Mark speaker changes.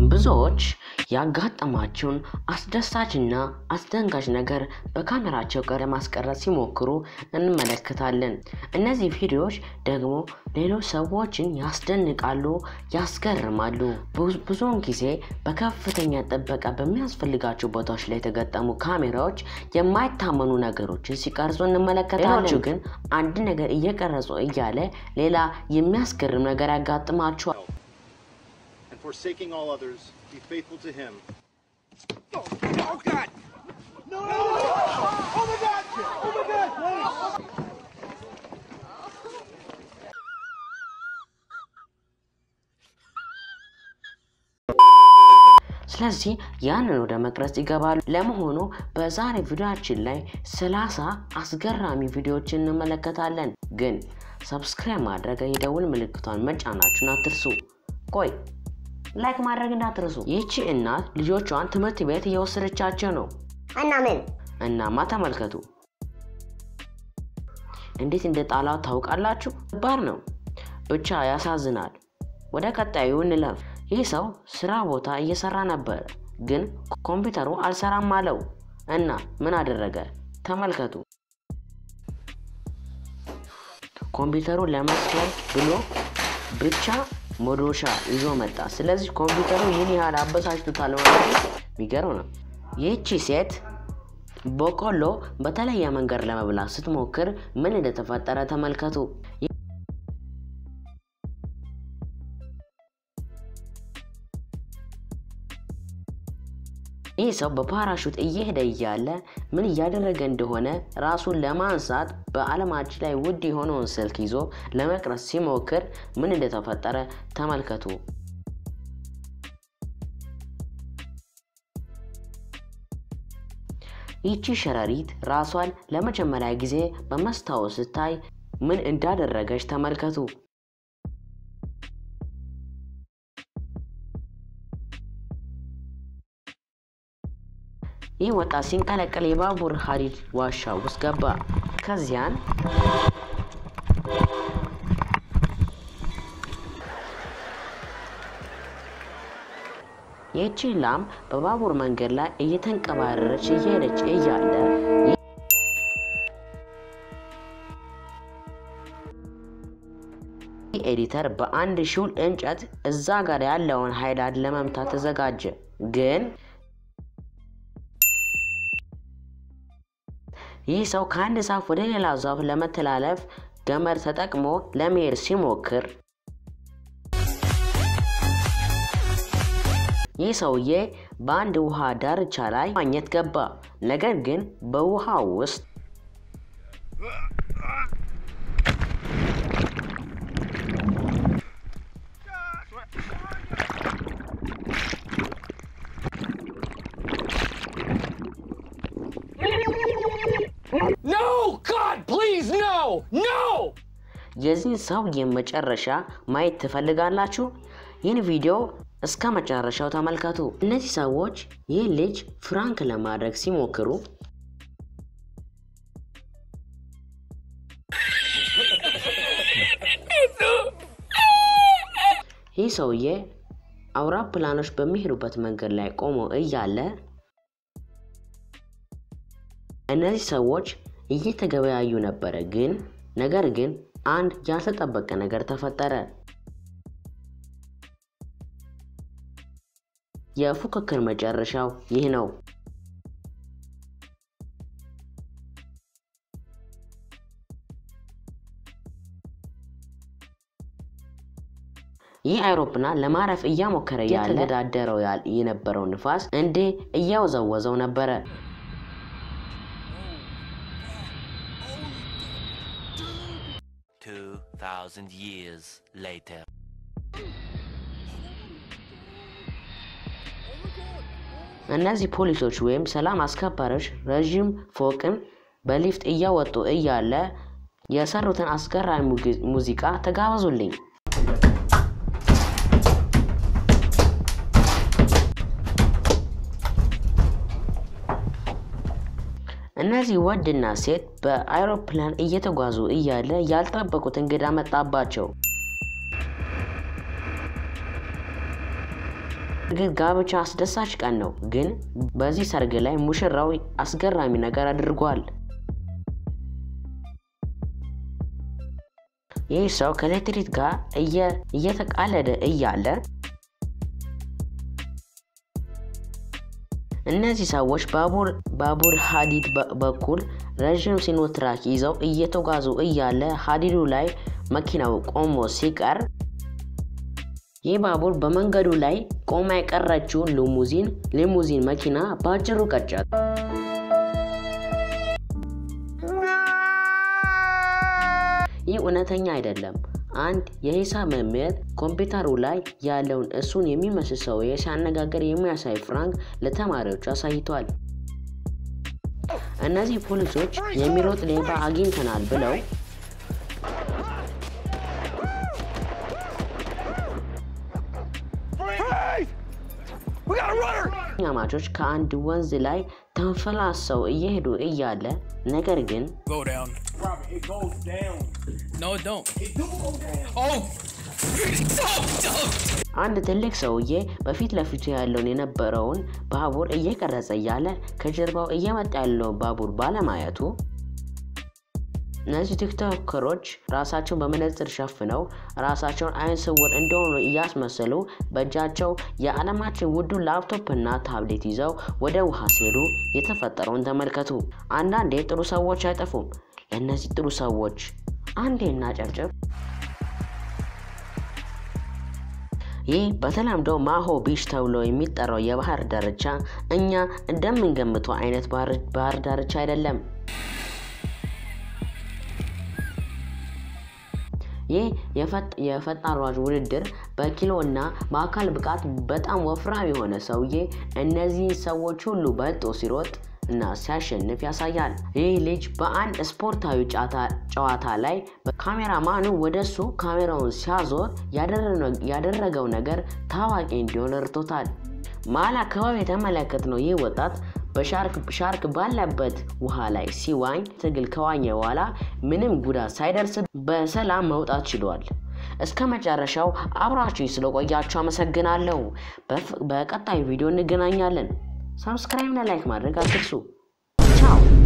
Speaker 1: ብዙዎች ያጋጠማቸውን አስደሳችና አስደንጋጭ ነገር በካሜራቸው ጋር ለማስቀረት ሲሞክሩ እንመለከታለን። እነዚህ ቪዲዮዎች ደግሞ ሌሎች ሰዎችን ያስደንቃሉ፣ ያስገርማሉ። ብዙ- ብዙውን ጊዜ በከፍተኛ ጥበቃ በሚያስፈልጋቸው ቦታዎች ላይ የተገጠሙ ካሜራዎች የማይታመኑ ነገሮችን ሲቀርጹ እንመለከታለን። ሌሎቹ ግን አንድ ነገር እየቀረጹ እያለ ሌላ የሚያስገርም ነገር ያጋጥማቸዋል።
Speaker 2: and forsaking all others, be faithful to him.
Speaker 3: Oh, oh God! No! Oh my God! Oh my God! Please!
Speaker 1: ስለዚህ ያንን ወደ መቅረጽ ይገባሉ። ለመሆኑ በዛሬ ቪዲዮአችን ላይ ሰላሳ አስገራሚ ቪዲዮዎችን እንመለከታለን። ግን ሰብስክራይብ ማድረግ የደውል ምልክቷን መጫናችሁን አትርሱ። ቆይ ላይክ ማድረግ እንዳትርሱ። ይህቺ እናት ልጆቿን ትምህርት ቤት እየወሰደቻቸው ነው።
Speaker 4: እና ምን
Speaker 1: እናማ ተመልከቱ እንዴት እንደ ጣላው ታውቃላችሁ? ባር ነው ብቻ ያሳዝናል። ወደ ቀጣዩ እንለፍ። ይህ ሰው ስራ ቦታ እየሰራ ነበር፣ ግን ኮምፒውተሩ አልሰራም አለው እና ምን አደረገ? ተመልከቱ። ኮምፒውተሩን ለመስበር ብሎ ብቻ መዶሻ ይዞ መጣ። ስለዚህ ኮምፒውተሩ ይህን ያህል አበሳጭቶታል ማለት የሚገርም ነው። ይህቺ ሴት በቆሎ በተለየ መንገድ ለመብላት ስትሞክር ምን እንደተፈጠረ ተመልከቱ። ይህ ሰው በፓራሹት እየሄደ እያለ ምን እያደረገ እንደሆነ ራሱን ለማንሳት በዓለማችን ላይ ውድ የሆነውን ስልክ ይዞ ለመቅረጽ ሲሞክር ምን እንደተፈጠረ ተመልከቱ። ይቺ ሸረሪት ራሷን ለመጀመሪያ ጊዜ በመስታወት ስታይ ምን እንዳደረገች ተመልከቱ። ይህ ወጣት ሲንቀለቀል የባቡር ሀዲድ ዋሻ ውስጥ ገባ። ከዚያን ይህቺ ላም በባቡር መንገድ ላይ እየተንቀባረረች እየሄደች እያለ ይህ ኤዲተር በአንድ ሹል እንጨት እዛ ጋር ያለውን ሃይላንድ ለመምታት ተዘጋጀ። ግን ይህ ሰው ከአንድ ዛፍ ወደ ሌላ ዛፍ ለመተላለፍ ገመድ ተጠቅሞ ለመሄድ ሲሞክር ይህ ሰውዬ በአንድ ውሃ ዳርቻ ላይ ማግኘት ገባ። ነገር ግን በውሃ ውስጥ
Speaker 3: No! God, please, no! No!
Speaker 1: የዚህን ሰውዬ መጨረሻ ማየት ትፈልጋላችሁ? ይህን ቪዲዮ እስከ መጨረሻው ተመልከቱ። እነዚህ ሰዎች ይህ ልጅ ፍራንክ ለማድረግ ሲሞክሩ ይህ ሰውዬ አውሮፕላኖች በሚሄዱበት መንገድ ላይ ቆሞ እያለ እነዚህ ሰዎች እየተገበያዩ ነበረ። ግን ነገር ግን አንድ ያልተጠበቀ ነገር ተፈጠረ። የፉክክር መጨረሻው ይህ ነው። ይህ አይሮፕላን ለማረፍ እያሞከረ ያለ የተገዳደረው ያል- የነበረው ንፋስ እንዴ እያወዘወዘው ነበረ።
Speaker 5: Two thousand years later.
Speaker 1: እነዚህ ፖሊሶች ወይም ሰላም አስከባሪዎች ረዥም ፎቅን በሊፍት እያወጡ እያለ የሰሩትን አስገራሚ ሙጊ- ሙዚቃ ተጋበዙልኝ። እነዚህ ወንድና ሴት በአይሮፕላን እየተጓዙ እያለ ያልጠበቁት እንግዳ መጣባቸው። እርግጥ ጋብቻ አስደሳች ቀን ነው፣ ግን በዚህ ሰርግ ላይ ሙሽራው አስገራሚ ነገር አድርጓል። ይህ ሰው ከኤሌክትሪክ ጋር እየተቃለደ እያለ እነዚህ ሰዎች ባቡር ሀዲድ በኩል ረዥም ሲኖትራክ ይዘው እየተጓዙ እያለ ሀዲዱ ላይ መኪናው ቆሞ ሲቀር ይህ ባቡር በመንገዱ ላይ ቆማ የቀረችውን ሊሙዚን ሊሙዚን መኪና በአጭሩ ቀጫት። ይህ እውነተኛ አይደለም። አንድ የሂሳብ መምህር ኮምፒውተሩ ላይ ያለውን እሱን የሚመስል ሰውዬ ሲያነጋገር የሚያሳይ ፍራንክ ለተማሪዎቹ አሳይቷል። እነዚህ ፖሊሶች የሚሮጥ ሌባ አግኝተናል ብለው ኛማቾች ከአንድ ወንዝ ላይ ተንፈላሰው እየሄዱ እያለ ነገር ግን
Speaker 4: Go down.
Speaker 3: Robert, it goes down.
Speaker 4: No, it don't.
Speaker 3: It do go down.
Speaker 4: Oh! don't, don't.
Speaker 1: አንድ ትልቅ ሰውዬ በፊት ለፊቱ ያለውን የነበረውን ባቡር እየቀረጸ እያለ ከጀርባው እየመጣ ያለውን ባቡር ባለማየቱ እነዚህ ቲክቶከሮች ራሳቸውን በመነጽር ሸፍነው ራሳቸውን አይን ስውር እንደሆኑ እያስመሰሉ በእጃቸው የዓለማችን ውዱ ላፕቶፕና ታብሌት ይዘው ወደ ውሃ ሲሄዱ የተፈጠረውን ተመልከቱ። አንዳንዴ ጥሩ ሰዎች አይጠፉም። ለእነዚህ ጥሩ ሰዎች አንዴ እናጨብጭብ። ይህ በተለምዶ ማሆ ቢች ተብሎ የሚጠራው የባህር ዳርቻ እኛ እንደምንገምተው አይነት ባህር ዳርቻ አይደለም። ይህ የፈጣን ሯጭ ውድድር በኪሎ እና በአካል ብቃት በጣም ወፍራም የሆነ ሰውዬ እነዚህ ሰዎች ሁሉ በልጦ ሲሮጥ እና ሲያሸንፍ ያሳያል። ይህ ልጅ በአንድ ስፖርታዊ ጨዋታ ላይ ካሜራማኑ ወደሱ ካሜራውን ሲያዞር ያደረገው ነገር ታዋቂ እንዲሆን ረድቶታል። መሀል አካባቢ የተመለከትነው ይህ ወጣት በሻርክ ባለበት ውሃ ላይ ሲዋኝ ትግል ከዋኘ በኋላ ምንም ጉዳት ሳይደርስ በሰላም መውጣት ችሏል። እስከ መጨረሻው አብራችሁ ስለቆያችሁ አመሰግናለሁ። በቀጣዩ ቪዲዮ እንገናኛለን። ሰብስክራይብ እና ላይክ ማድረግ አትርሱ። ቻው